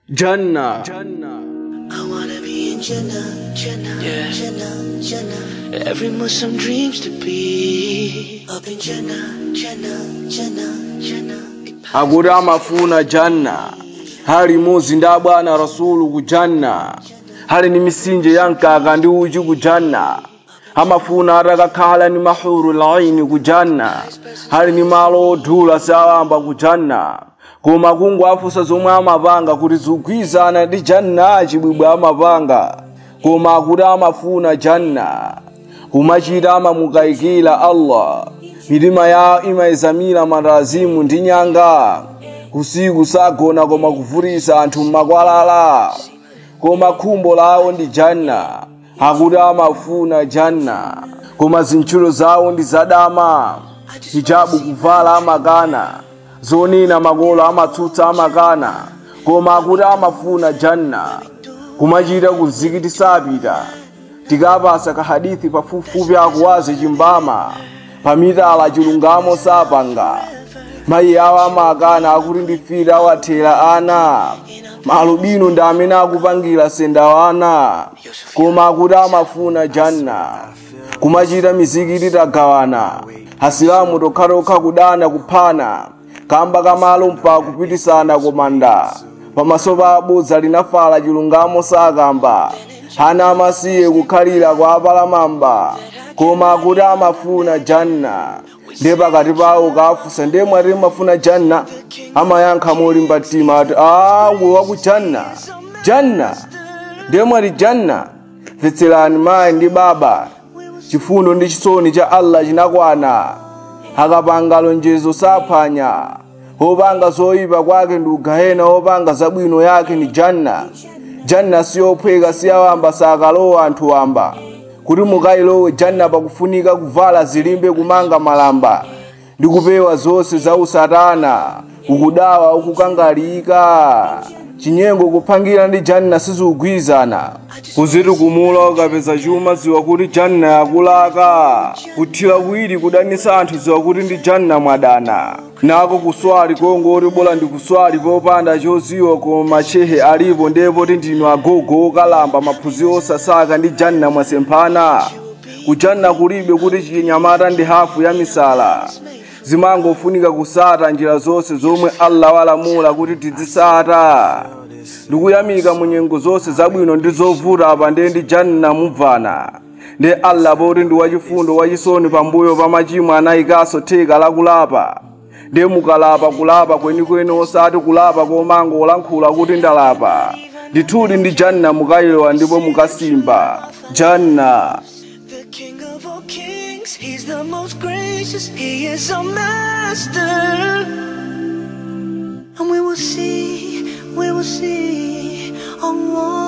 Jannah. I wanna be in Jannah, Jannah, Yeah. Jannah, Jannah. Every Muslim dreams to be up in Jannah, Jannah, Jannah, Jannah. akuti amafuna janna hali imodzi ndi abwana rasulu ku janna hali ni misinje ya mkaka ndi uchi ku janna amafuna atakakhala ni mahuru laini ku janna hali ni malo odula sawamba ku janna koma kungu afusa zomwe amapanga kuti zigwizana ndi janna chibwibwe amapanga koma akuti amafuna janna kumachita amamukayikira allah mitima yawo imayizamira matazimu ndi nyanga kusiku sagona koma kuvutisa anthu m'makwalala koma khumbo lawo ndi janna akuti amafuna janna koma zintchito zawo ndi zadama hijabu kuvala amakana zonena makolo amatsutsa amakana koma akuti amafuna janna kumachita kuzikiti sapita tikapasa kahadithi pafupifupi akuwaze chimbama pamitala chilungamo sapanga mayi awo amakana akuti ndifire awathera ana malubino ndi amene akupangira senda ana koma akuti amafuna janna kumachita mizikiti tagawana hasilamu tokhatokha kudana kuphana kamba kamalo mpaka kupitisana komanda pamaso pa abodza linafala chilungamo sakamba hana amasiye kukhalira kwa apalamamba koma akuti amafuna janna ndiye pakati pawo kafusa ndiye mwati mafuna janna amayankha molimba mtima ati awe waku janna janna ndiye mwati janna mvetserani mayi ndi baba chifundo ndi chisoni cha allah chinakwana akapanga lonjezo saphwanya opanga zoyipa kwake ndi ugahena opanga zabwino yake ni janna janna siyophweka siyawamba sakalowa anthu wamba kuti mukayilowe janna pakufunika kuvala zilimbe kumanga malamba ndi kupewa zonse za usatana ukudawa ukukangalika chinyengo kuphangira ndi janna sizikugwirizana kuziti kumula ukapeza chuma ziwa kuti janna yakulaka kuthira kuwiri kudanisa anthu ziwa kuti ndi janna mwadana nako kuswali kongoti bola ndi kuswali popanda choziwa koma chehe alipo ndipo ti ndinu agogo okalamba maphunziro osasaka ndi janna mwasemphana kujanna kulibe kuti chinyamata ndi hafu ya misala zimangofunika kusata njira zonse zomwe allah walamula kuti tizisata ndikuyamika mu nyengo zonse zabwino ndi zovuta apa ndiye ndi janna mubvana ndi allah poti ndi wachifundo wachisoni pambuyo pa machimo anayikanso theka lakulapa ndiye mukalapa kulapa kwenikweni osati kulapa komango olankhula kuti ndalapa ndithudi ndi janna mukayilowa ndipo mukasimba janna The King of all kings, He's the most gracious, He is our master. And we will see, we will see Allah.